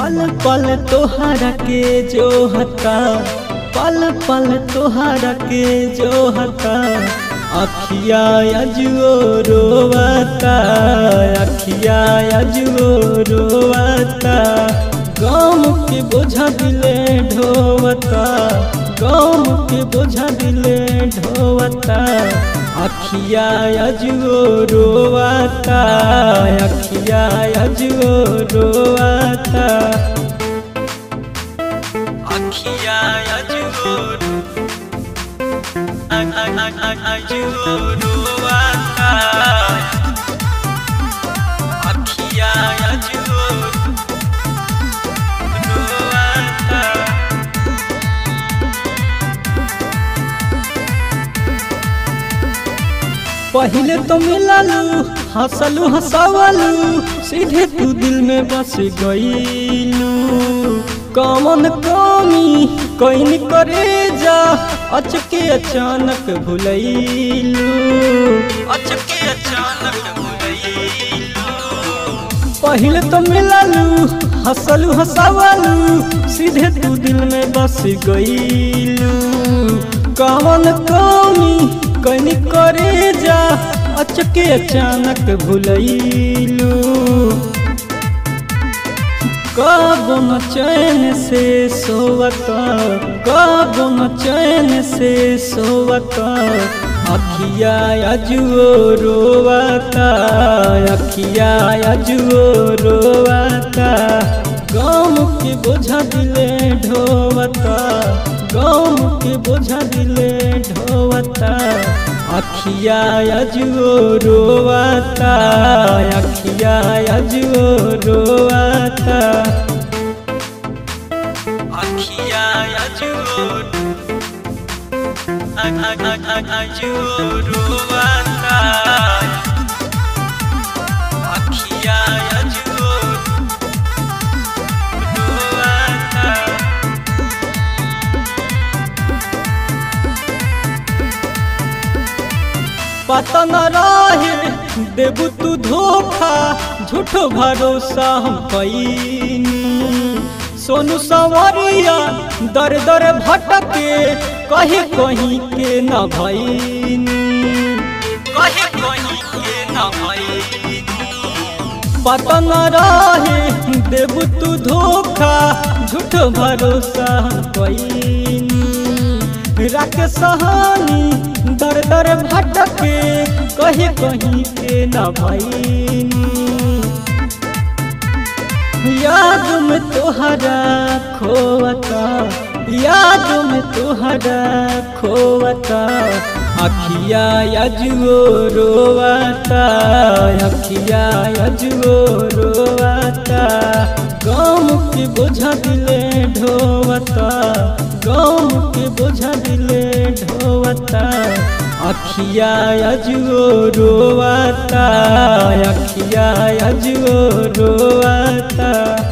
पल पल तोहरा के जो हता पल पल तोहरा के जो हता अखिया अजुओ रोवता अखिया अजुओ रोवता गाम के बोझा दिले ढोवता गाम के बोझा दिले ढोवता अखिया अजुओ रोवता अखिया अजुओ रोवता अखिया अजुओ अजुओ रोवता अखिया अजुओ रोवता पहले तो मिललू हंसलू हंसावलू सीधे तू दिल में बस गईलू कमन कमी कहीं करे जा अचके अचानक भुलैलू अचके अचानक भुलैलू पहले तो मिललू हंसलू हंसावलू सीधे तू दिल में बस गईलू कमन कमी कनी करे जा अचके अचानक भुलैलू कब न चैन से सोवता कब न चैन से सोवता अखिया अजुओ रोवता अखिया अजुओ रोवता गाम के बोझा दिले ढोवता गाम के बोझा दिले ढोवता अखिया अजुओ रोवता अखिया अजुओ रोवता अखिया अजुओ अजुओ रोवता अखिया अजुओ रोवता पता न रहे देबू तू धोखा झूठो भरोसा हम पैनी सोनू संवरिया दर दर भटके कहीं कहीं के न भैनी कहीं कहीं के न भैनी पता न रहे देबू तू धोखा झूठो भरोसा हम पैनी राख सहानी दर दर भटके कहीं कहीं के न भैनी याद में तोहरा खोवता याद में तोहरा खोवता अखिया अजुओ रोवता अखिया अजुओ रोवता गाम के बोझा दिले ढोवता गाम के बोझा दिले ढोवता अखिया अजुओ रोवता अखिया अजुओ रोवता